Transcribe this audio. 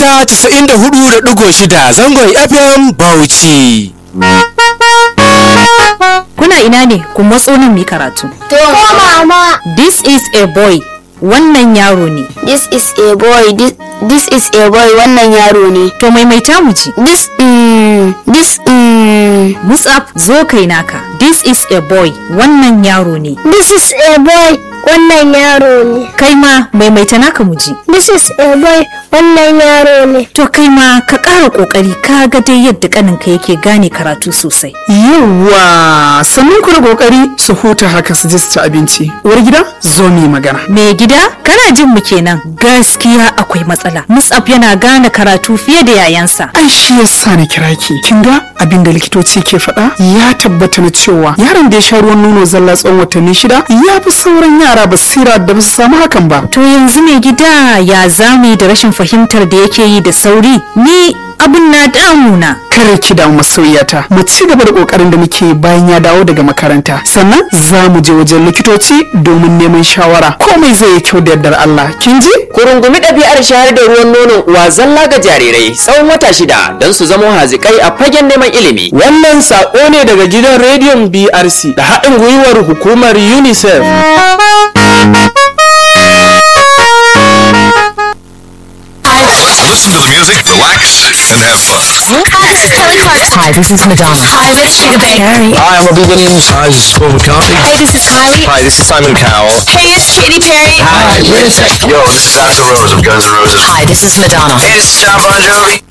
mita 94.6 zangon FM Bauchi. Kuna ina ne ku matso nan mu yi karatu. To mama, This is a boy. Wannan yaro ne. this is a boy. This, this is a boy. Wannan yaro ne. To maimaita mu ji. This mm, this mm, Musab zo kai naka. This is a boy. Wannan yaro ne. this is a boy. Wannan yaro ne. Kai ma maimaita naka mu ji. This is a boy. Wannan yaro ne. To kai ma ka ƙara ƙoƙari ka ga dai yadda ƙaninka yake gane karatu sosai. Yawwa sannan ku da kokari su huta haka su je su ci abinci. Uwar gida zo mu yi magana. Me gida kana jin mu kenan gaskiya akwai matsala. Musab yana gane karatu fiye da yayansa. Ai shi yasa na kira ki. Kin ga abin da likitoci ke faɗa ya tabbata na cewa yaron da ya sha ruwan nono zalla tsawon watanni shida ya fi sauran yara basira da ba su samu hakan ba. To yanzu mai gida ya zame da rashin fahimtar da yake yi da sauri ni abun na damuna. Kare ki damu masoyiyata mu ci gaba da kokarin da muke bayan ya dawo daga makaranta sannan za mu je wajen likitoci domin neman shawara komai zai yi kyau da yardar Allah kin ji Ku rungumi ɗabi'ar shayar da ruwan nonon uwa zalla ga jarirai tsawon wata shida don su zama hazikai a fagen neman ilimi. Wannan saƙo ne daga gidan rediyon BRC da haɗin gwiwar hukumar UNICEF. Listen to the music, relax, and have fun. Hi, this is Madonna. Hi, this is Sugar Bae. Hi, I'm Robbie Williams. Hi, this is Paul McCartney. Hey, this is Kylie. Hi, this is Simon Cowell. Hey, it's Katy Perry. Hi, wait a sec. Yo, this is Axl Rose of Guns N' Roses. Hi, this is Madonna. Hey, this is John Bon Jovi.